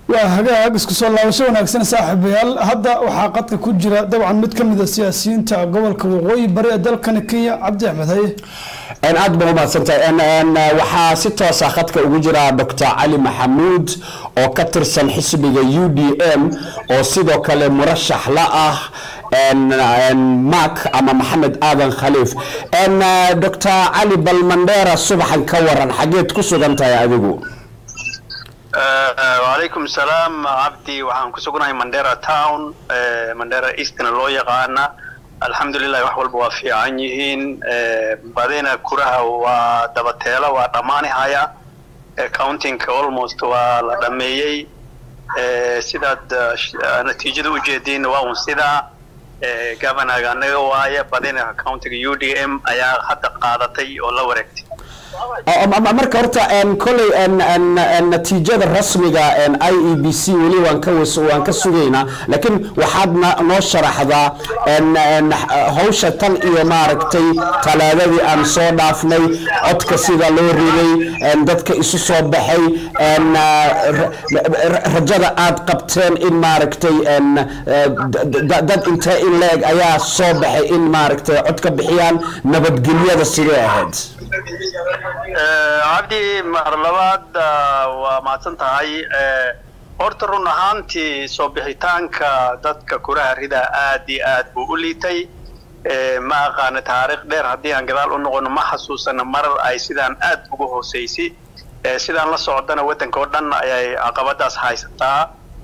waa hagaag isku soo laabasho wanaagsan saaxiibayaal hadda waxaa qadka ku jira dabcan mid kamid a siyaasiyiinta gobolka waqooyi bari ee dalkani kenya cabdi axmed haye aad baa umahadsantahay waxaa si toosa khadka ugu jira dr cali maxamuud oo ka tirsan xisbiga u d m oo sidoo kale murashax la ah mark ama maxamed aadan khaliif dr cali bal mandheera subaxan ka waran xageed ku sugan tahay adigu wacalaykum salaam cabdi waxaan ku sugnahay mandera town mandera eastna loo yaqaana alxamdulilah wax walba waa fiican yihiin badina kuraha waa dabateela waa dhammaanihaya countingka almost waa la dhameeyey sidaad natiijada ujeediin waa un sidaa governaga anaga waaya badina countiga u d m ayaa hadda qaadatay oo la wareegtay marka horta koley natiijada rasmiga i e b c weli waan ka waan ka sugaynaa laakiin waxaad noo sharaxdaa hawsha tan iyo maaragtay talaadadii aan soo dhaafnay codka sida loo riday dadka isu soo baxay rajada aad qabteen in maaragtay dad intee in la-eg ayaa soo baxay in maaragtay cod ka bixiyaan nabadgelyada sidee ahayd cabdi mar labaad waa mahadsan tahay horta run ahaantii soo bixitaanka dadka kuraha ridaa aad iyo aad buu u liitay ma aqaana taariikh dheer haddii aan gadaal u noqono ma xasuusana marar ay sidaan aad uga hooseysay sidaan la socdana waddanka oo dhan ayay caqabadaas haysataa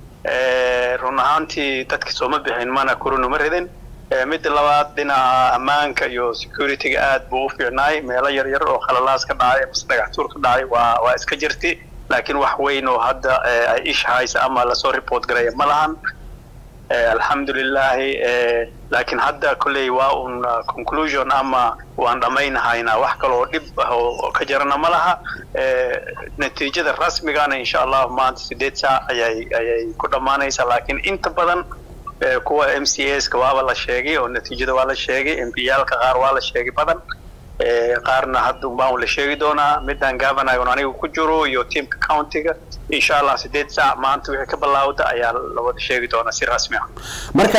run ahaantii dadka sooma bixin mana kurunuma ridin midda labaad dhinaca ammaanka iyo securityga aad buu u fiicnaay meelo yar yar oo khalalaas ka dhacay mase dhagaxtuur ka dhacay waa waa iska jirti laakiin wax weyn oo hadda ay ish haysa ama lasoo report garaya ma lahan alxamdulilahi laakiin hadda kolley waa un conclusion ama waan dhammaynahaynaa wax kale oo dhib ah oo ka jarana ma laha natiijada rasmigana insha allahu maanta sideed saac ayay ayay ku dhammaanaysaa laakiin inta badan kuwa m c s ka waaba la sheegay oo natiijada waa la sheegay m p yaalka qaar waa la sheegay badan qaarna hadda baan la sheegi doonaa midaan governagon aniga ku jiro iyo teamka countiga insha allah sideed saac maanta wixii ka bilaawda ayaa la wada sheegi doonaa si rasmi ah marka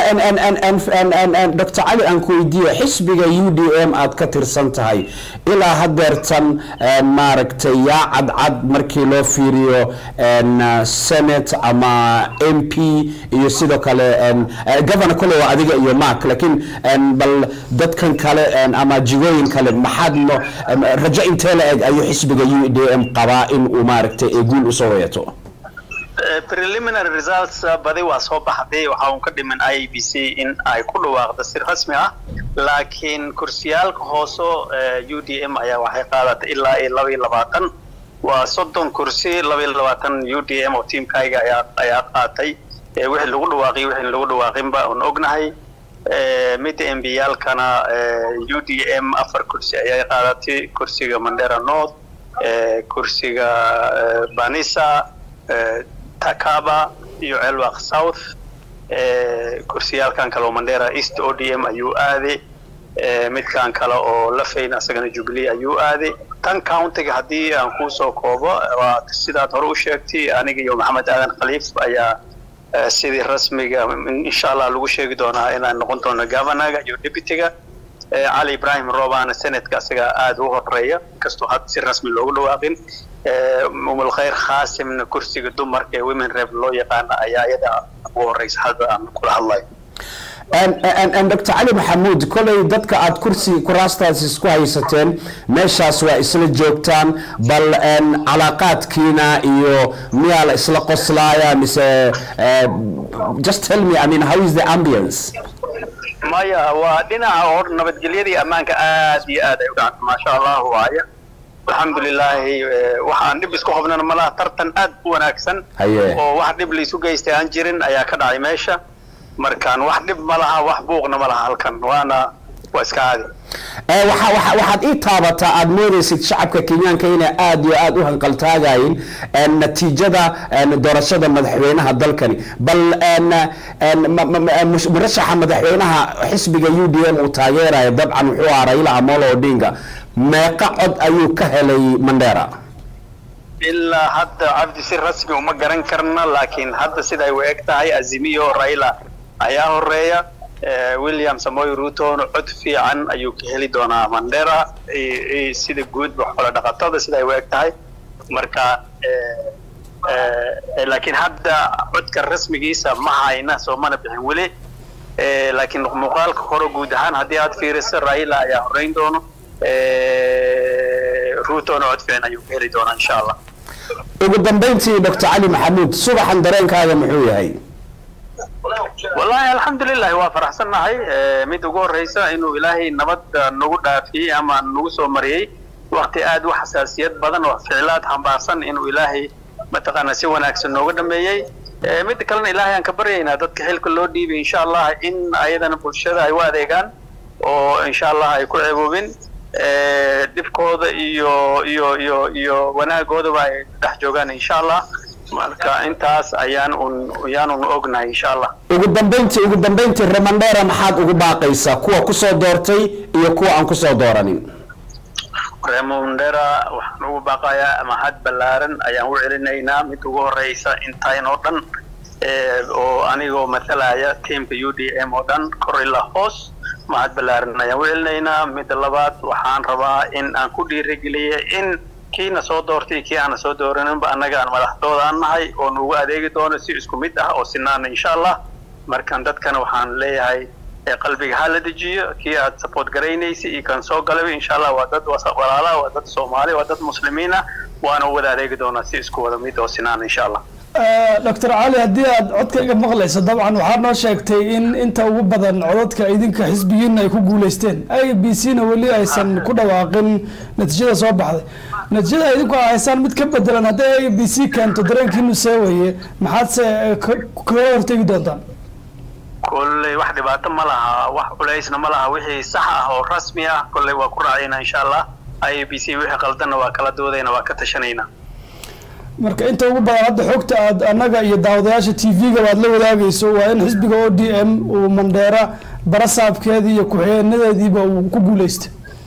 dr cali aan ku weydiiye xisbiga u d m aad ka tirsan tahay ilaa hadeertan maaragtay yaa cadcad markii loo fiiriyo senate ama m p iyo sidoo kale governor kole waa adiga iyo mark laakiin bal dadkan kale ama jigooyin kale maxaad no rajo intee la eg ayuu xisbiga u d m qabaa in uu maaragtay guul usoo wayato preliminary results badi waa soo baxday waxa uun ka dhiman i b c in ay ku dhawaaqda si rasmi ah laakiin kursiyaalka hooso u d m ayaa waxay qaadatay ilaa iyo laba iyo labaatan waa soddon kursi laba iyo labaatan u d m oo tiamkayga ayaa ayaa qaatay wixii lagu dhawaaqiy wixii lagu dhawaaqinba oon ognahay midda m b yaalkana u d m afar kursi ayay qaadatay kursiga mandera north kursiga banisa takaba iyo celwaq south kursiyaalkan kale oo mandera east o d m ayuu aaday midkan kale oo lafayn asagana jubilee ayuu aaday tan countiga haddii aan kusoo koobo waa sidaad hore u sheegtay aniga iyo maxamed aadan khaliif ayaa sidii rasmiga insha allah lagu sheegi doonaa inaan noqon doono governaga iyo deputyga cali ibrahim roobana senatka asaga aada u horeeya inkastoo had si rasmi loogu dhawaaqin umulkhayr khaasimna kursiga dumarka ee women rep loo yaqaana ayaa iyada ugu horeysa hadda aan kula hadlayo dr cali maxamuud koley dadka aad kursi kuraastaas isku haysateen meeshaas waa isla joogtaan bal calaaqaadkiina iyo miyaa la isla qoslaaya mise just tell me i mean how is the ambience maya waa dhinaca hor nabadgelyadii ammaanka aad iyo aad ay u dhacday maasha allah waaya alxamdulilaahi waxaan dhib isku hobnana malaha tartan aad u wanaagsan oo wax dhib laisu geystay aan jirin ayaa ka dhacay meesha markaan wax dhib ma laha wax buuqna ma laha halkan waana waa iska caadi waxaad ii taabataa aada moodaysid shacabka kenyaanka inay aada iyo aada u hanqaltaagayin natiijada doorashada madaxweynaha dalkani bal murashaxa madaxweynaha xisbiga u d m uu taageerayo dabcan wuxuu ahaa raila amolo odinga meeqa cod ayuu ka helay mandera ilaa hadda cabdi si rasmi uma garan karna laakiin hadda siday u eg tahay azimiyo raila ayaa horeeya william samoy rutona cod fiican ayuu ka heli doonaa mandera sida guudba xoolo dhaqatada siday u eg tahay marka laakiin hadda codka rasmigiisa ma hayna soo mana bixin weli laakiin muuqaalka hore guud ahaan haddii aad fiiriso raila ayaa horeyn doono rutona cod fiican ayuu ka heli doonaa insha allah ugu dambayntii doctor cali maxamuud subaxan dareenkaaga muxuu yahay wallahi alxamdulilahi waa faraxsannahay mid ugu horeysa inuu ilaahay nabad nagu dhaafiyey ama nagu soo mariyey wakti aad u xasaasiyad badan oo ficlaad xambaarsan inuu ilaahay mataqaana si wanaagsan nooga dhameeyey midda kalena ilaahay aan ka baryaynaa dadka xilka loo dhiibay insha allah in ayadana bulshada ay u adeegaan oo insha allah ay ku ceeboobin dhibkooda iyo iyo iyo iyo wanaagoodaba ay dhex joogaan insha allah marka intaas ayaan un ayaanun ognahay insha allah ugu dambayntii ugu dambayntii remandera maxaad ugu baaqaysaa kuwa kusoo doortay iyo kuwa aan kusoo dooranin remondera waxaan ugu baaqayaa mahad ballaaran ayaan u celinaynaa mid ugu horeysa intayn oo dhan oo anigoo mathalaya teamka u d m oo dhan kor ilaa hoos mahad ballaaran ayaan u celinaynaa midda labaad waxaan rabaa in aan ku dhiirigeliya in kiina soo doortay kii aana soo dooraninba annaga aan madaxdooda aan nahay oo nugu adeegi doono si isku mid ah oo sinaana insha allah markan dadkana waxaan leeyahay qalbiga ha la dejiyo kii aad support garaynaysa iyo kan soo galaba insha allah waa dad walaala waa dad soomaali waa dad muslimiin ah waana u wada adeegi doonaa si isku wada mid oo sinaana insha allah doctor cali haddii aad codkayga maqlayso dabcan waxaad noo sheegtay in inta ugu badan codadka idinka xisbigiina ay ku guuleysteen i b c na weli aysan ku dhawaaqin natiijada soo baxday natiijada idinku haysaan mid ka bedelan haddii i b c keento dareenkiinu see weye maxaadse kaga hortegi doontaan kolley wax dhibaato ma laha wax culaysna ma laha wixii sax ah oo rasmi ah kolley waa ku raacayna insha allah i b c wixii qaldanna waa kala doodayna waa ka tashanayna marka inta ugu badan hadda xogta aad annaga iyo daawadayaasha t v-ga aad la wadaagayso waa in xisbiga o d m uu mandheera barasaabkeedii iyo ku-xigeenadeediiba uu ku guuleystay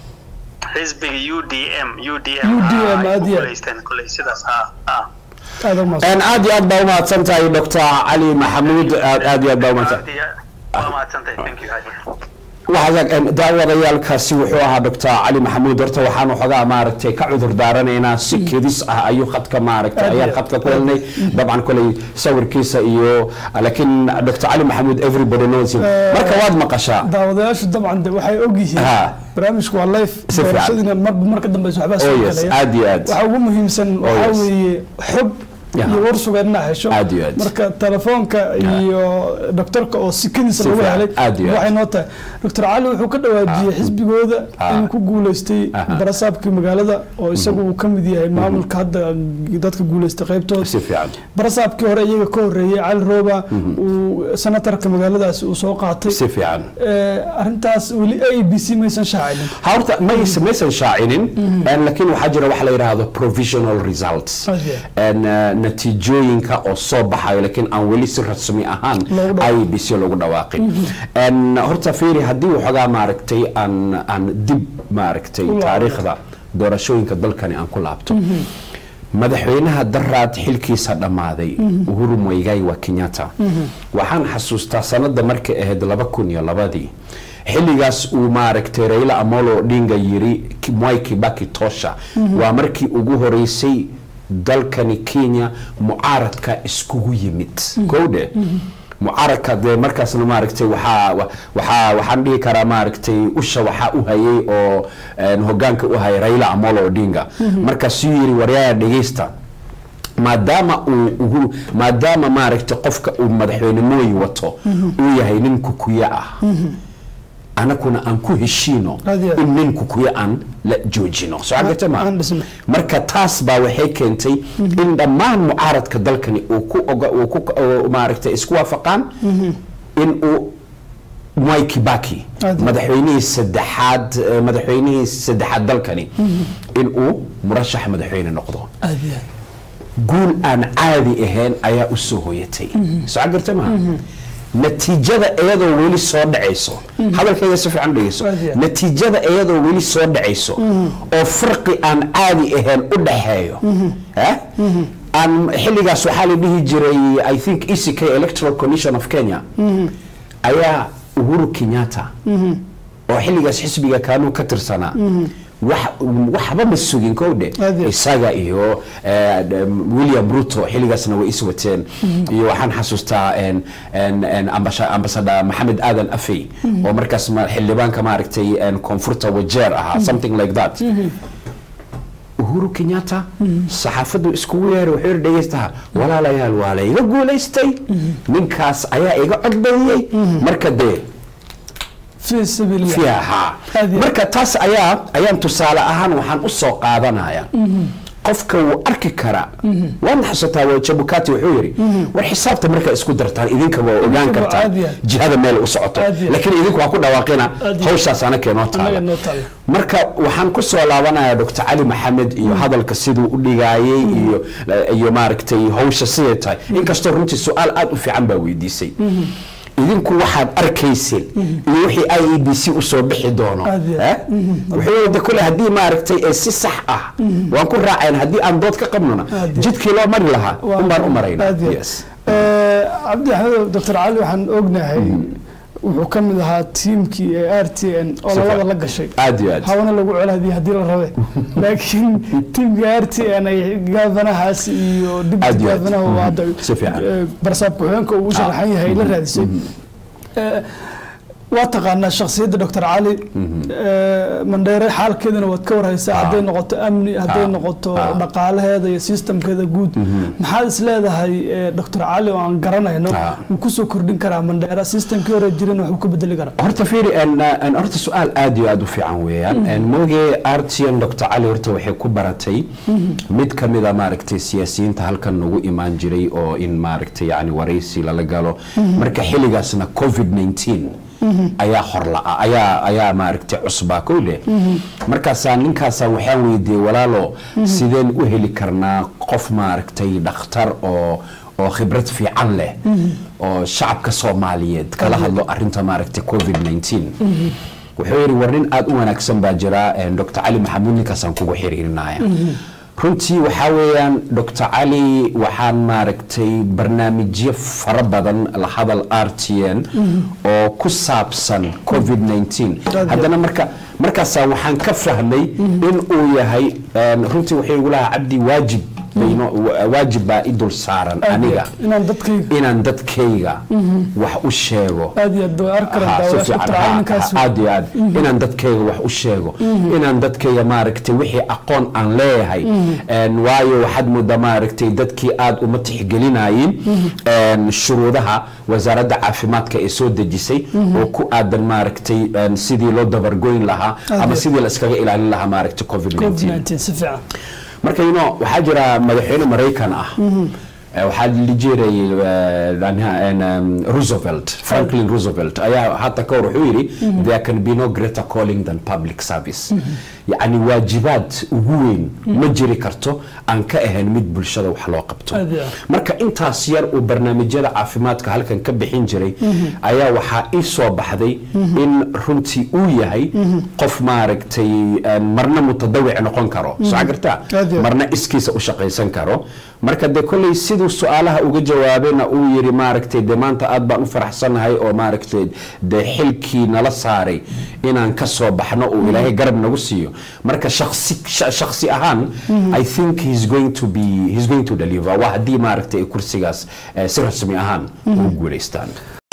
xisbiga u d m u d UDM, m aad iyo aad. guuleysteen kolley sidaas ha ha aada u mahadsan aad iyo aad baa umahadsan tahay doctor cali maxamuud aad aad iyo aad baa umahadsan Aad iyo- waa mahadsantahay thank you Haji. waxaa daawadayaalkaasi wuxuu ahaa doctor cali maxamuud horta waxaan waxoogaa maaragtay ka cudur daaranaynaa si kedis ah ayuu khadka maaragtay ayaan khadka ku helnay dabcan koley sawirkiisa iyo laakiin doctor cali maxamuud everybody knows him marka waad maqashaa daawadayaashu dabcan de waxay ogyihiin Ha. barnaamijku waa life Si fiican. doorashadiina mar marka dambeysa waxbaa Oh soo yes, galaya aad iyo aad. waxa ugu muhiimsan waxaa yes. weeye xog Yeah. iyo warsuga inaad hesho Aad iyo aad. marka telefoonka iyo doktorka oo sikadiisa Si lagu fiican. helay Aad iyo aad. waxay noo tahay doctor cali wuxuu ka dhawaajiyey xisbigooda Ah. inuu ku guuleystay Aha. barasaabkii magaalada oo isagu uu ka mid yahay maamulka hadda dadka guuleystay qaybtooda si fiican barasaabkii hore iyaga ka horeeyey cali rooba uu senatarka magaaladaasi uu soo qaatay si fiican Eh, arrintaas weli a b c maysan shaacinin horta mays maysan shaacinin En laakiin waxaa jira wax la yidhaahdo provisional results Aad iyo En, eh, natiijooyinka oo soo baxayo laakiin aan weli si rasmi ahaan Loogu dhawaaqin. i b c loogu dhawaaqin En, horta fiiri haddii waxoogaa maaragtay aan aan dib maaragtay laabto. taariikhda doorashooyinka dalkani aan ku laabto madaxweynaha daraad xilkiisa dhammaaday uhuru moigai wa kenyatta waxaan xasuustaa sanada markay ahayd laba kun iyo labadii xilligaas uu maaragtay raila amolo odinga yiri Ki- mwai kibaki tosha waa markii ugu horeysay dalkani kenya mucaaradka iskugu yimid kowdhe mucaaradka dee markaasna maaragtay waxaa wa- waxaa waxaan dhihi karaa maaragtay usha waxaa u hayay oo een, hogaanka u hayay raila amolo odinga markaasuu yiri waryaaya dhegeysta maadaama uu ugu maadaama maaragtay qofka uu madaxweynimooyi wato uu yahay nin kukuya ah anakuna aan ku heshiino Aad iyo aad. in nin kukuya aan la joojino soo cagata ma aan dhisno. marka taas baa waxay keentay in dhammaan mucaaradka dalkani uu ku oga uu ku oo maaragtay isku waafaqaan in uu mwai kibaki Aad. madaxweynihii saddexaad eh, madaxweynihii saddexaad dalkani in uu murashax madaxweyne noqdo aad iyo aad guul aan caadi ahayn ayaa u soo hoyatay soo garta maha natiijada iyadoo weli soo dhacayso hadalkayga si fiican dhegeyso Aad iyo aad. natiijada iyadoo weli soo dhacayso oo farqi aan caadi ahayn u dhaxeeyo eh? aan xilligaas waxaa la dhihi jiray i think eck electoral commission of kenya ayaa uhuru kenyatta oo xilligaas xisbiga kaanuu ka tirsanaa wax- waxba ma sugin kowdhe Aad iyo. isaga iyo eh, d- william ruto xilligaasna way is wateen iyo waxaan xasuustaa en- en- en ambasha- ambassador maxamed aadan afey oo markaas ma- xildhibaanka maaragtay en, koonfurta wajeer ahaa something like that uhuru kenyatta saxaafaddu iskugu yeeray wuxuu yidhi dhegeystaha walaalayaal waa la iga guulaystay ninkaas ayaa iga codbadiyey marka dee fi sabiilillah fiiha Aad iyo marka taas ayaa ayaan tusaale ahaan waxaan u soo qaadanaya qofka wuu arki karaa waan xasuutaa waa jabukati wuxuu yidhi war xisaabta markaa isku dartaan idinka waa ogaan Idinkaba kartaan aad iyo aad. jihada meel u socoto Aad iyo aad. laakiin idinku waa ku dhawaaqina Aad iyo hawshaas anaka inoo Annaga taala noo taala. marka waxaan ku soo laabanayaa dr cali maxamed iyo hadalka siduu u dhigaayey iyo iyo maaragtay hawsha siday tahay inkastoo runtii su-aal aad u fiican baa weydiisay idinku waxaad arkayseen iyo wixii i e b c usoo bixi doono Aad iyo eh? wuxuu yidhi kule haddii maaragtay ee si sax ah waan ku raacayn haddii aan dood ka qabnona Aad iyo. jidkii loo mari lahaa Waa- un baan u marayna aad iyo aad. Yes. Eh, cabdi axmed doctor cali waxaan ognahay wuxuu ka mid ahaa tiimkii ee r t n oo Si labada fiican. la gashay aad iyo aad hawana lagu colaadiyay haddii la rabe laakiin tiimka r t n ay gaafanahaas iyo Aad dibti iyo aad. gaafanaha oo hadda Si fiican. eh, barsaab ku-xigeenka uu u sharaxan yahay ay la raadisay Eh, waa taqaanaa shakhsiyadda doctor cali eh, mandheere xaalkeedana waad ka warhaysaa hadday noqoto amni hadday Ah. noqoto Ah. dhaqaalaheeda iyo systemkeeda guud maxaad is leedahay eh, doctor cali oo aan garanayno Ah. wuu kusoo kordhin karaa mandheera systemkii hore jirin waxuu ka bedeli karaa horta fiiri en- en horta su-aal aad iyo aad u fiican weeyaan En mooge artian dr cali horta waxay ku baratay mid ka mida maaragtay siyaasiyiinta halkan nagu imaan jiray oo in maaragtay yani waraysi lala galo marka xilligaasna covid 19 ayaa horlaa ayaa ayaa maaragtay cusbaa kowle markaasaa ninkaasa waxaan weydiiyey walaalo sideen u heli karnaa qof maaragtay dhakhtar oo oo khibrad fiican leh oo shacabka soomaaliyeed kala hadlo arinta maaragtay covid 19 wuxuu yidhi war nin aad u wanaagsan baa jira dr cali maxamuud ninkaasaan kugu xiriirinaya runtii waxaa weeyaan dr cali waxaan maaragtay barnaamijyo fara badan la hadal r t n oo ku saabsan covid 19 haddana marka markaasaa waxaan ka fahmay in uu yahay runtii wuxuu igu lahaa cabdi waajib bayno waajib baa i dul saaran aniga inaan dadkayga inaan dadkayga wax u sheego aad iyo aad way arki karaan Ha, si daawayaasha fiican, doctor ha, cali ninkaas ha, aad iyo aad inaan dadkayga wax u sheego inaan dadkayga maaragtay wixii aqoon aan leeyahay En, waayo waxaad moodaa maaragtay dadkii aad uma tixgelinayin en, shuruudaha wasaaradda caafimaadka ee soo dejisay oo ku aadan maaragtay en, sidii loo dabargoyn lahaa Aad ama iyo- sidii la iskaga ilaalin lahaa maaragtay covid covid 19 19 si fiican marka you know waxaa jira madaxweyne maraykan ah Eh, waxaa la jiray roosevelt franklin roosevelt ayaa hata ka hor wuxuu yidhi there can be no greater calling than public service yacni waajibaad ugu weyn ma jiri karto aan ka ahayn mid bulshada wax loo qabto Aad iyo aad. marka intaas yar uu barnaamijyada caafimaadka halkan ka bixin jiray ayaa waxaa ii soo baxday in runtii uu yahay qof maaragtay eh, marna mutadawic noqon karo soo gartaa Aad iyo aad. marna iskiisa u shaqaysan karo marka de kolley siduu su-aalaha uga jawaabayna uu yidhi maaragtay de maanta aad baan u faraxsanahay oo maaragtay de xilkii nala saaray inaan ka soo baxno uu ilaahay garab nagu siiyo marka shaksi sha- shaksi ahaan i think he's going to be he's going to deliver waa haddii maaragtay ay kursigaas eh, si rasmi ahaan ugu guulaystaan